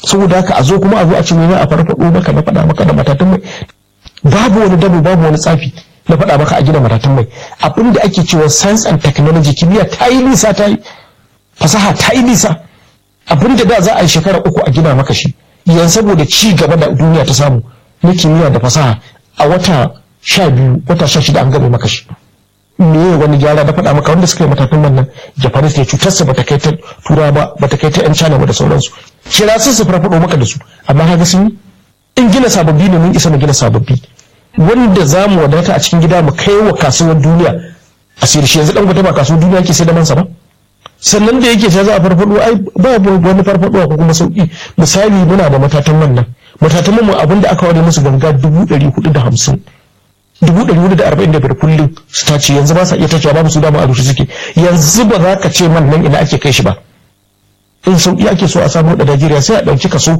saboda haka a zo kuma a zo a ce mai a farfaɗo maka na faɗa maka da matatun mai babu wani dabo babu wani tsafi na faɗa maka a gina matatun mai abin da ake cewa science and technology kimiyya ta yi nisa ta yi fasaha ta yi nisa abin da da za a yi shekara uku a gina maka shi yanzu saboda ci gaba da duniya ta samu na kimiyya da fasaha a wata sha biyu wata sha shida an gaba maka shi me wani gyara da faɗa maka wanda suka yi matatun wannan japanese ne cutarsa bata kai ta tura ba bata kai ta yan china ba da sauransu kira su su farfaɗo maka da su amma haka sun yi in gina sababbi ne mun isa mu gina sababbi wanda za mu wadata a cikin gida mu kai wa kasuwar duniya a sayar shi yanzu dan gwata ba kasuwar duniya ke sai da mansa ba sannan da yake ta za a farfado ai ba wani farfado ko kuma sauki misali muna da matatan wannan matatan mu abin da aka ware musu ganga dubu ɗari hudu da hamsin dubu ɗari hudu da arba'in da biyar kullum su tace yanzu ba sa iya tacewa babu su dama a rushe suke yanzu ba za ka ce man nan ina ake kai shi ba in sauki ake so a samu da Najeriya sai a ɗauki kaso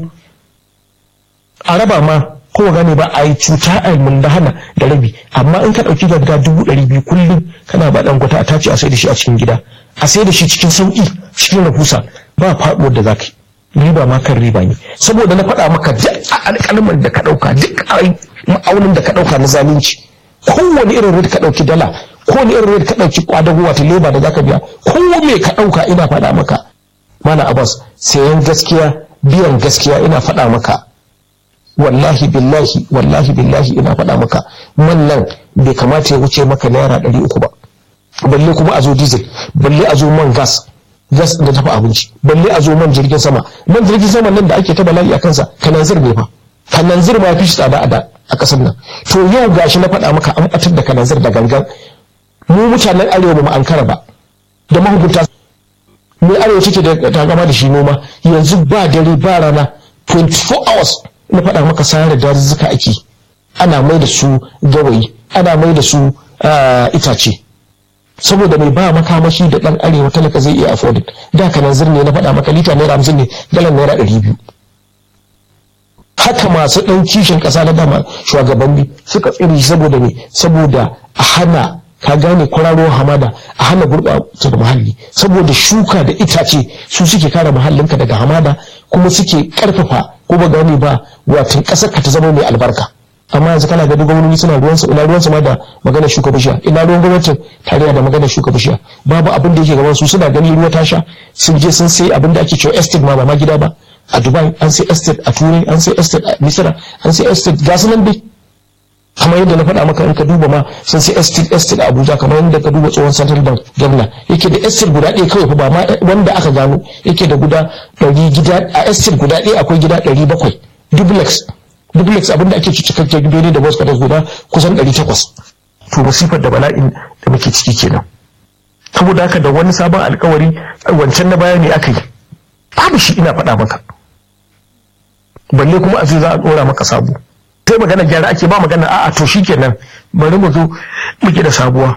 a raba ma ko gane ba a yi cuta a da hana da rabi amma in ka ɗauki ganga dubu ɗari biyu kullum kana ba ɗan gwata a tace a sai da shi a cikin gida a sai da shi cikin sauƙi cikin rahusa ba faɗuwar da za ka yi riba ma kan riba ne saboda na faɗa maka duk alƙalman da ka ɗauka duk ma'aunin da ka ɗauka na zalunci kowane irin red ka ɗauki dala kowane irin red ka ɗauki kwadago wata leba da zaka biya ko me ka ɗauka ina faɗa maka mana abbas sayan gaskiya biyan gaskiya ina faɗa maka wallahi billahi wallahi billahi ina faɗa maka man nan bai kamata ya wuce maka naira ɗari uku ba balle kuma a zo diesel balle a zo man gas gas da dafa abinci balle a zo man jirgin sama man jirgin sama nan da ake ta bala'i a kansa kananzir ne fa kananzir ma fi shi tsada a da a ƙasar nan to yau gashi na faɗa maka an ɓatar da kananzir da gangan mu mutanen arewa ba mu ankara ba da mahukunta mai arewa take da takama da shi noma yanzu ba dare ba rana 24 hours na faɗa maka sare dazuzzuka ake ana mai da su gawayi ana mai da su itace saboda mai ba makamashi da ɗan arewa talaka zai iya afforded da kananzir ne na faɗa maka lita naira hamsin ne galan naira ɗari biyu haka masu ɗan kishin ƙasa na dama shugabanni suka tsiri saboda me saboda a hana ka gane kwararo hamada a hana gurɓata da muhalli saboda shuka da itace su suke kare muhallinka daga hamada kuma suke ƙarfafa ko ba gane ba watan ƙasar ka ta zama mai albarka amma yanzu kana ga gwamnati suna ruwan su ina ruwan su ma da magana shuka bishiya ina ruwan gwamnatin tarayya da magana shuka bishiya babu abin da yake gaban su suna gani ruwa ta sha sun je sun sai abin da ake cewa estate ma ba ma gida ba a dubai an sai estate a turai an sai estate a misira an sai estate ga su nan dai kamar yadda na faɗa maka in ka duba ma sun sai estate estate a abuja kamar yadda ka duba tsohon central bank gwamna yake da estate guda ɗaya kawai ba ma wanda aka gano yake da guda ɗari gida a estate guda ɗaya akwai gida ɗari bakwai duplex duplex abin da ake ci cikakken gido ne da wasu kada guda kusan ɗari takwas to masifar da bala'in da muke ciki kenan saboda haka da wani sabon alkawari wancan na baya ne aka yi babu shi ina faɗa maka balle kuma a za a ɗora maka sabo sai magana gyara ake ba magana a'a to shikenan bari mu zo muke da sabuwa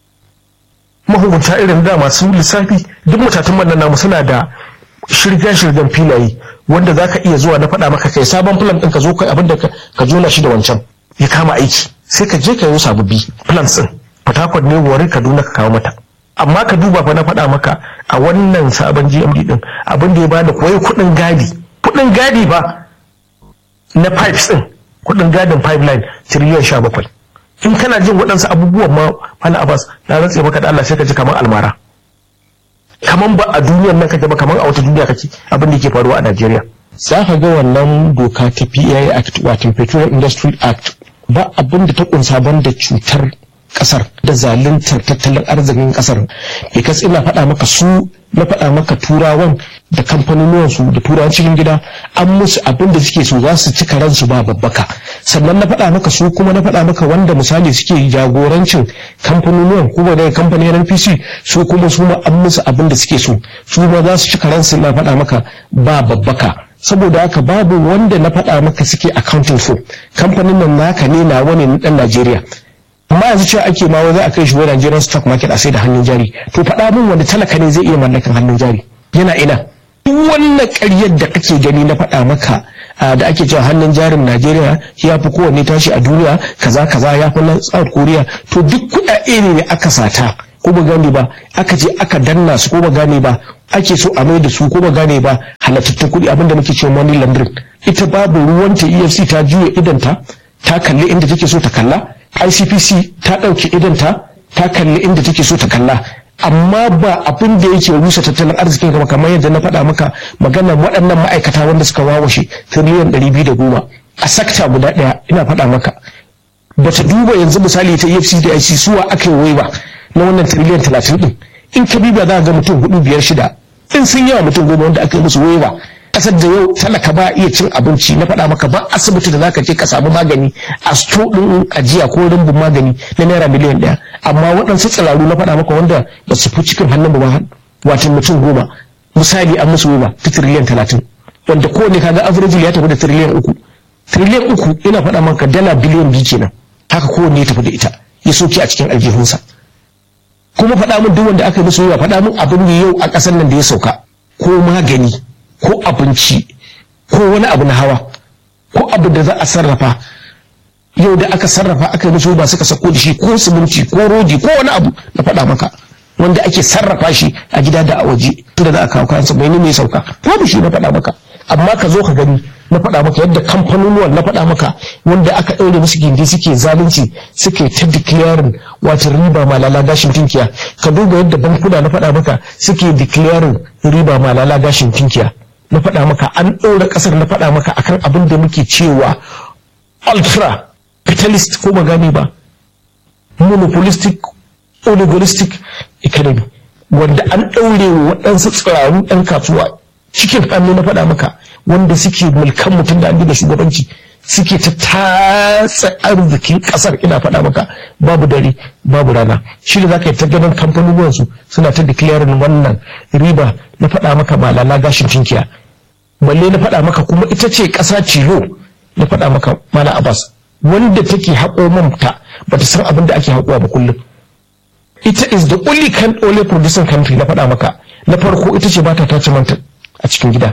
mahukunta irin da masu lissafi duk matatun nan namu suna da shirga-shirgan filaye wanda za ka iya zuwa na faɗa maka kai sabon plan ɗin ka zo kai abinda ka jona shi da wancan ya kama aiki sai ka je ka yi sababbi plans ɗin fatakwat ne wari kaduna ka kawo mata amma ka duba fa na faɗa maka a wannan sabon gmd ɗin abin da ya bada koyi kuɗin gadi kuɗin gadi ba na pipes ɗin kuɗin gadin pipeline tiriliyan sha bakwai in kana jin waɗansu abubuwan ma fana abbas na rantse maka da allah sai ka ji kamar almara kaman ba a duniyar nan kake ba kaman a wata duniya kake abin da ke faruwa a Najeriya. Za ka ga wannan doka ta PAI Act wato Petroleum Industry Act ba abin da ta kunsa banda cutar kasar da zaluntar tattalin arzikin kasar because ina faɗa maka su na faɗa maka turawan da kamfanonuwan su da turawan cikin gida an musu abin da suke so za su cika ransu ba babbaka sannan na faɗa maka su kuma na faɗa maka wanda misali suke jagorancin kamfanonuwan kuma da kamfanin NPC su kuma su ma an musu abin da suke so su ma za su cika ransu na faɗa maka ba babbaka saboda haka babu wanda na faɗa maka suke accounting for kamfanin nan naka ne na wani na ɗan Najeriya amma yanzu cewa ake ma za a kai shi wani Nigerian stock market a sai da hannun jari to faɗa min wanda talaka ne zai iya mallakan hannun jari yana ina duk wannan ƙaryar da kake gani na faɗa maka da ake cewa hannun jarin Najeriya ya fi kowanne tashi a duniya kaza kaza ya fi na South Korea to duk kuɗaɗe ne da aka sata ko ba gane ba aka je aka danna su ko ba gane ba ake so a mai da su ko ba gane ba halattattun kuɗi abinda muke cewa money laundering ita babu ruwanta efc ta juya idanta ta kalli inda take so ta kalla icpc ta ɗauki idanta ta kalli inda take so ta kalla amma ba abin da yake rusa tattalin arzikin gaba kamar yadda na faɗa maka magana waɗannan ma'aikata wanda suka wawashe tiriliyan ɗari biyu da goma a sakta guda ɗaya ina faɗa maka bata duba yanzu misali ta efc da ic suwa aka yi waiwa na wannan tiriliyan talatin ɗin in ka biba za ga mutum hudu biyar shida in sun yawa mutum goma wanda aka yi musu waiwa kasar da yau talaka ba iya cin abinci na faɗa maka ba asibiti da zaka je ka samu magani a sto ɗin ajiya ko rumbun magani na naira miliyan ɗaya amma waɗansu tsiraru na faɗa maka wanda ba su fi cikin hannun ba watan mutum goma misali an musu waiwa ta tiriliyan talatin wanda kowane kaga average ya tafi da tiriliyan uku tiriliyan uku ina faɗa maka dala biliyan biyu kenan haka kowanne ya tafi da ita ya soke a cikin aljihunsa kuma faɗa min duk wanda aka yi musu yawa faɗa min abin da yau a ƙasar nan da ya sauka ko magani ko abinci ko wani abu na hawa ko abu da za a sarrafa yau da aka sarrafa aka yi musu ba suka sako da shi ko siminti ko rodi ko wani abu na faɗa maka wanda ake sarrafa shi a gida da a waje tunda za a kawo kayansa bai ne mai sauka babu shi na faɗa maka amma ka zo ka gani na faɗa maka yadda kamfanonuwan na faɗa maka wanda aka ɗaure musu gindi suke zalunci suke ta declaring wato riba malala gashin tinkiya ka duba yadda bankuna na faɗa maka suke declaring riba malala gashin tinkiya na faɗa maka an ɗaura ƙasar na faɗa maka akan abin da muke cewa ultra capitalist ko ba gane ba monopolistic oligolistic economy wanda an ɗaure wa waɗansu tsiraru ɗan kasuwa cikin hannu na faɗa maka wanda suke mulkan mutum da an da shugabanci suke ta tatsa arzikin ƙasar ina faɗa maka babu dare babu rana shi da za ka yi ta ganin kamfanonuwansu suna ta declaring wannan riba na faɗa maka malala gashin tinkiya balle na faɗa maka kuma ita ce ƙasa cilo na faɗa maka mala abbas wanda take haƙo mamta bata san abin da ake haƙowa ba kullum ita is the only can only producing country na faɗa maka na farko ita ce bata tace manta a cikin gida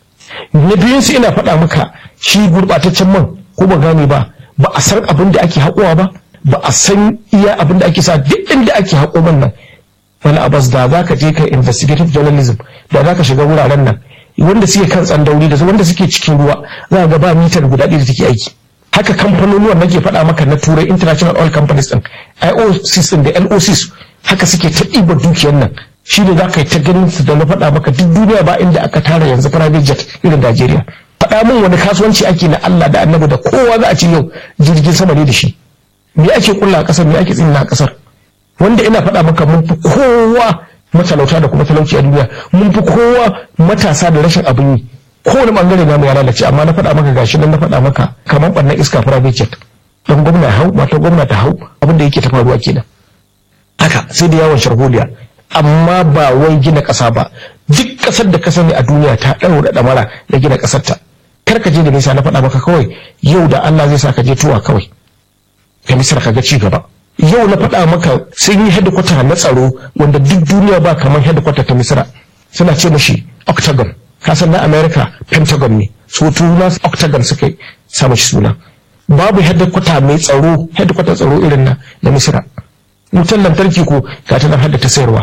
na biyun su ina faɗa maka shi gurɓataccen man ko ba gane ba ba a san abin da ake haƙowa ba ba a san iya abin da ake sa duk inda ake haƙo man nan wani abas da za ka je ka investigative journalism da za ka shiga wuraren nan wanda suke kan tsandauri da wanda suke cikin ruwa za ga ba mitar guda ɗaya da take aiki haka kamfanonuwan nake faɗa maka na turai international oil companies din IOCs din da LOCs haka suke ta ɗiba dukiyar nan shi ne za ka yi ta ganin su da na faɗa maka duk duniya ba inda aka tara yanzu private jet irin Najeriya faɗa min wani kasuwanci ake na Allah da annabi da kowa za a ci yau jirgin sama ne da shi me ake kulla a ƙasar me ake tsinna a ƙasar wanda ina faɗa maka mun fi kowa matalauta da kuma talauci a duniya mun fi kowa matasa da rashin abin yi kowane bangare namu ya lalace amma na faɗa maka gashi nan na faɗa maka kamar ɓannan iska private jet dan gwamna hau mata gwamna ta hau abin da yake ta faruwa kenan haka sai da yawon sharholiya amma ba wai gina ƙasa ba duk ƙasar da ka sani a duniya ta ɗaura ɗamara da gina ƙasar ta kar ka je da nisa na faɗa maka kawai yau da Allah zai sa ka je tuwa kawai ka misar ka ga ci gaba yau na faɗa maka sun yi hedikwata na tsaro wanda duk duniya ba kamar hedikwata ta misira suna ce mashi octagon kasan na america pentagon ne su tuna octagon suka sa mashi suna babu hedikwata mai tsaro hedikwata tsaro irin na na misira wutar lantarki ko ga ta nan haddata sayarwa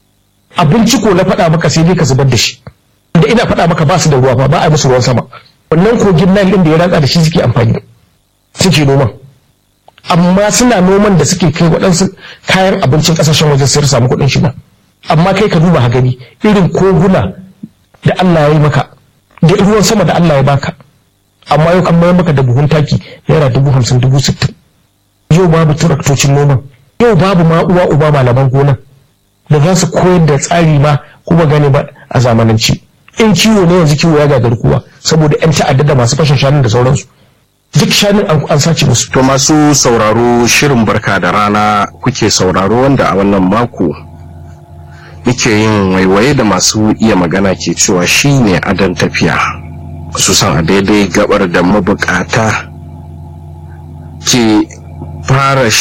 abinci ko na faɗa maka sai dai ka zubar da shi da ina faɗa maka ba su da ruwa ba ba a musu ruwan sama wannan kogin nan ɗin da ya ratsa da shi suke amfani suke noman amma suna noman da suke kai waɗansu kayan abincin ƙasashen waje sai samu kuɗin shiga amma kai ka duba gani irin koguna da Allah ya yi maka da ruwan sama da Allah ya baka amma yau an mayar maka da buhun taki naira dubu hamsin dubu sittin yau babu turaktocin noman yau babu ma uwa uba malaman gona da za su koyar da tsari ma kuma gane ba a zamananci in kiwo ne yanzu kiwo ya gagar kowa saboda 'yan ta'adda da masu fashin shanun da sauransu duk shanun an sace musu. To masu sauraro shirin barka da rana kuke sauraro wanda a wannan mako muke yin waiwaye da masu iya magana ke cewa shi ne adon tafiya. Su san a daidai gabar da mabukata ke fara